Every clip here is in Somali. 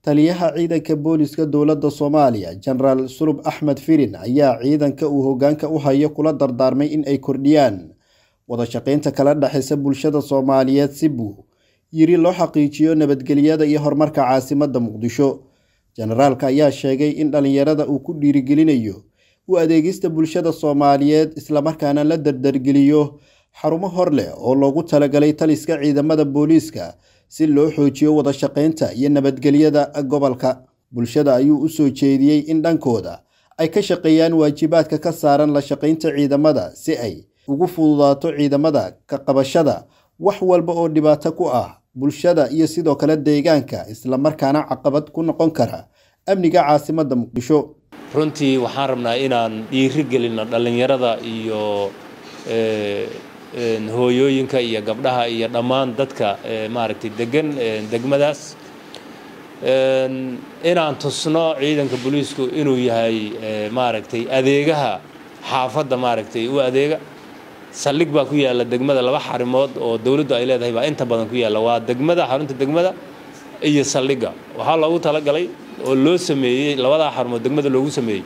taliyaha ciidanka booliska dowladda soomaaliya jenaraal sulub axmed firin ayaa ciidanka uu hoggaanka u hayo kula dardaarmay in ay kordhiyaan wada shaqaynta kala dhexaysa bulshada soomaaliyeed si buu yiri loo xaqiijiyo nabadgelyada iyo horumarka caasimadda muqdisho jenaraalka ayaa sheegay in dhallinyarada uu ku dhiirigelinayo u adeegista bulshada soomaaliyeed islamarkaana la dardargeliyo xarumo hor leh oo loogu talagalay taliska ciidamada booliiska si loo xoojiyo wada shaqaynta iyo nabadgelyada gobolka bulshada ayuu u soo jeediyey in dhankooda ay ka shaqeeyaan waajibaadka ka saaran la shaqaynta ciidamada si ay ugu fududaato ciidamada ka qabashada wax walba oo dhibaato ku ah bulshada iyo sidoo kale deegaanka islamarkaana caqabad ku noqon kara amniga caasimadda muqdisho runtii waxaan rabnaa inaan dhiiri gelinno dhallinyarada iyo hooyooyinka iyo gabdhaha iyo dhammaan dadka maaragtay degan degmadaas inaan tusno ciidanka booliisku inuu yahay maaragtay adeegaha xaafadda maaragtay u adeega saldhig baa ku yaalla degmada laba xarimood oo dowladdu ay leedahay baa inta badan ku yaalla waa degmada xarunta degmada iyo saldhigga waxaa loogu talagalay oo loo sameeyey labadaa xarumood degmada loogu sameeyey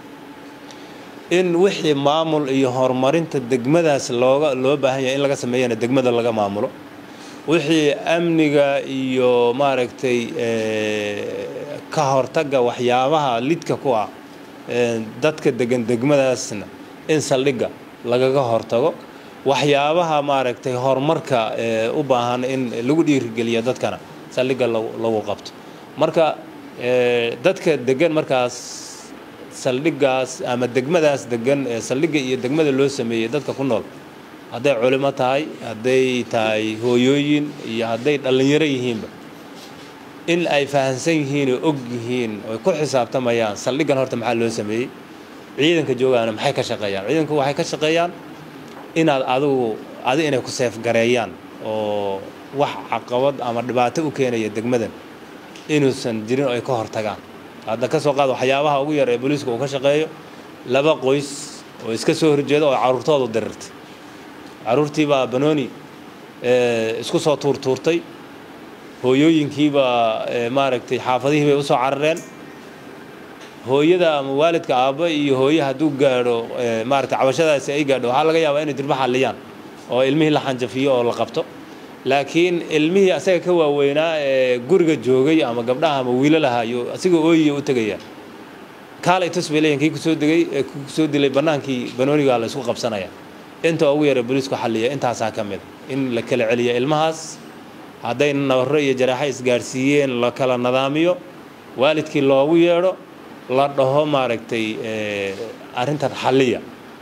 in wixii maamul iyo horumarinta degmadaas looga loo baahan yahay in laga sameeyana degmada laga maamulo wixii amniga iyo maaragtay ka hortagga waxyaabaha lidka ku ah dadka degan degmadaasna in saldhigga lagaga hortago waxyaabaha maaragtay horumarka u baahan in lagu dhiirigeliyo dadkana saldhigga lagu qabto marka dadka degan markaas saldhiggaas ama degmadaas degan saldhigga iyo degmada loo sameeyey dadka ku nool hadday culimo tahay hadday tahay hooyooyin iyo hadday dhallinyaro yihiinba in ay fahamsan yihiin oo og yihiin oy ku xisaabtamayaan saldhiggan horta maxaa loo sameeyey ciidanka joogaana maxay ka shaqeeyaan ciidanku waxay ka shaqeeyaan inaad adigu adi inay ku seefgareeyaan oo wax caqabad ama dhibaato u keenaya degmadan inuusan jirin oo ay ka hortagaan hadda ka soo qaad waxyaabaha ugu yar ee booliiska uu ka shaqeeyo laba qoys oo iska soo horjeeda oo carruurtoodu dirirtay carruurtiibaa banooni isku soo tuurtuurtay hooyooyinkiibaa maaragtay xaafadihii bay usoo carareen hooyada ama waalidka aabba iyo hooye hadduu gaadho maaragtay cabashadaasi ay gaadho waxaa laga yaabaa inay dirba xalliyaan oo ilmihii la xanjafiyo oo la qabto laakiin ilmihii asaga ka waaweynaa ee guriga joogay ama gabdhaha ama wiilalaha iyo asiga ooyiya u tegaya kaalay tus bay leeyihin kii kusoo degay kusoo dilay bannaankii banoonigaa la isku qabsanaya inta ugu yara booliisku xalliya intaasaa ka mid in la kala celiya ilmahaas hadday nabarro iyo jaraaxo isgaadhsiiyeen la kala nadaamiyo waalidkii loogu yeedho la dhaho maaragtay arrintan xalliya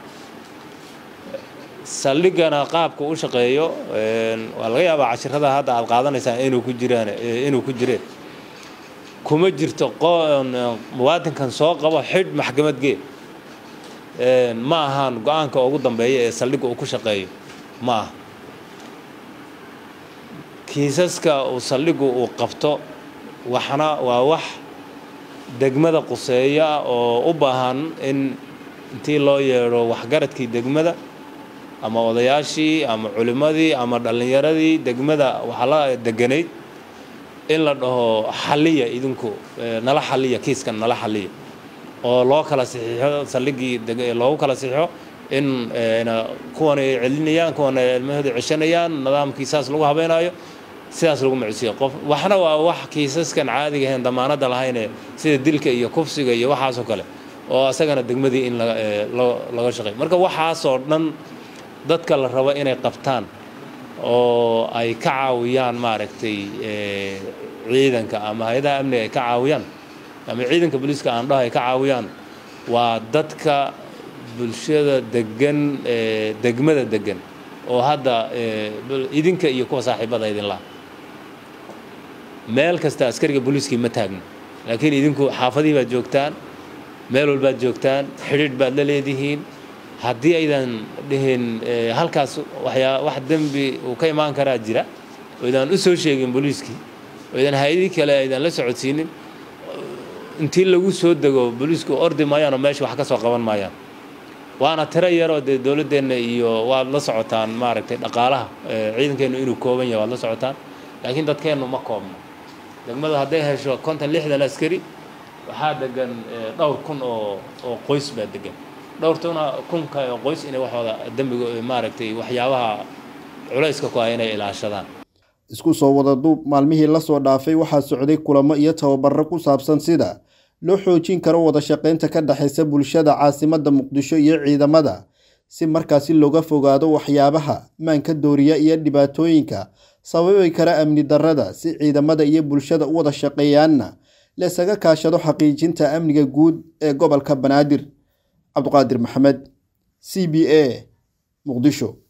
saldhiggana qaabka u shaqeeyo waa laga yaabaa cashirada hadda aad qaadanaysaan inuu ku jiraan inuu ku jireen kuma jirto muwaadinkan soo qabo xidh maxkamad gee ma ahaan go-aanka ugu dambeeya ee saldhigga uu ku shaqeeyo ma aha kiisaska uu saldhiggu uu qabto waxna waa wax degmada quseeya oo u baahan in intii loo yeedho waxgaradkii degmada ama odayaashii ama culimmadii ama dhallinyaradii degmada waxaa la deganayd in la dhaho xalliya idinku nala xalliya kiiskan nala xalliya oo loo kala saxiixo saldhiggii loogu kala saxiixo in kuwan ay celinayaan kuwan ay ilmahooda ceshanayaan nidaamkii saas lagu habeynaayo sidaas lagu macsiyo qof waxna waa wax kiisaskan caadiga ahayn damaanadda lahayne sida dilka iyo kufsiga iyo waxaasoo kale oo asagana degmadii in laga shaqeey marka waxaasoo dhan dadka la rabo inay qabtaan oo ay ka caawiyaan maaragtay ciidanka ama hay-adaha amniga ay ka caawiyaan ama ciidanka booliiska aan dhaho ay ka caawiyaan waa dadka bulshada degan degmada degan oo hadda idinka iyo kuwa saaxiibada idinlaha meel kasta askariga booliiskii ma taagno laakiin idinku xaafadihii baad joogtaan meel walbaad joogtaan xidhiidh baad la leedihiin haddii aydan dhihin halkaas waxyaa wax dembi uu ka imaan karaa jira oo idaan u soo sheegin booliiskii oo idan hay-adii kale aydan la socodsiinin intii lagu soo dego booliisku ordi maayaanoo meesha wax ka soo qaban maayaan waana tiro yaroo dee dowladdeenna iyo waad la socotaan maaragtay dhaqaalaha ciidankeennu inuu kooban yahay waad la socotaan laakiin dadkeennu ma koobno degmadu hadday hesho konton lixdan askari waxaa degan dhowr kun oo oo qoys baa degan dhowrtuna kunka oo qoys inay waxooda dembiga maaragtay waxyaabaha culayska ku ah inay ilaashadaan isku soo wada duub maalmihii lasoo dhaafay waxaa socday kulamo iyo tababaro ku saabsan sida loo xoojin karo wada shaqaynta ka dhexaysa bulshada caasimadda muqdisho iyo ciidamada si markaasi looga fogaado waxyaabaha maanka dooriya iyo dhibaatooyinka sababi kara amni darrada si ciidamada iyo bulshada u wada shaqeeyaanna laysaga kaashado xaqiijinta amniga guud ee gobolka banaadir cabduqaadir maxamed c b a muqdisho